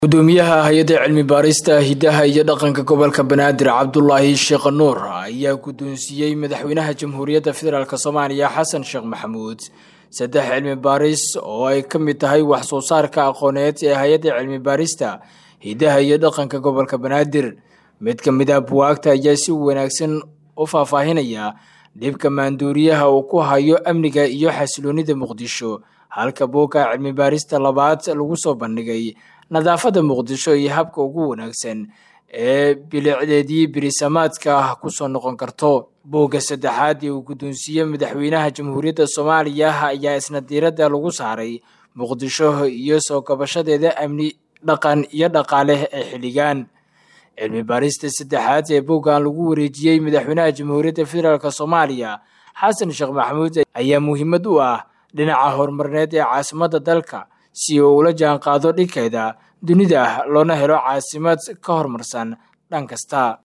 gudoomiyaha hay-adda cilmi baarista hidaha iyo dhaqanka gobolka banaadir cabdulaahi sheekh nuur ayaa guddoonsiiyey madaxweynaha jamhuuriyadda federaalk soomaaliya xasan sheekh maxamuud saddex cilmi baaris oo ay ka mid tahay wax soo saarka aqooneed ee hay-adda cilmi baarista hidaha iyo dhaqanka gobolka banaadir mid ka mid ah buwaagta ayaa si wanaagsan u faahfaahinaya dhibka maanduuriyaha uu ku hayo amniga iyo xasiloonida muqdisho halka buugga cilmi baarista labaad lagu soo bandhigay nadaafadda muqdisho iyo habka ugu wanaagsan ee bilicdeedii birisamaadka kusoo noqon karto buugga saddexaad ee uu guddoonsiiyey madaxweynaha jamhuuriyadda soomaaliya ayaa isna diiradda lagu saaray muqdisho iyo soo kabashadeeda amni dhaqan iyo dhaqaale ee xilligan cilmi baarista saddexaad ee buuggan lagu wareejiyey madaxweynaha jamhuuriyadda federaalk soomaaliya xasan sheekh maxamuud ayaa muhiimad u ah dhinaca horumarneed ee caasimadda dalka si uu ula jaan qaado dhinkeeda dunida loona helo caasimad ka horumarsan dhan kasta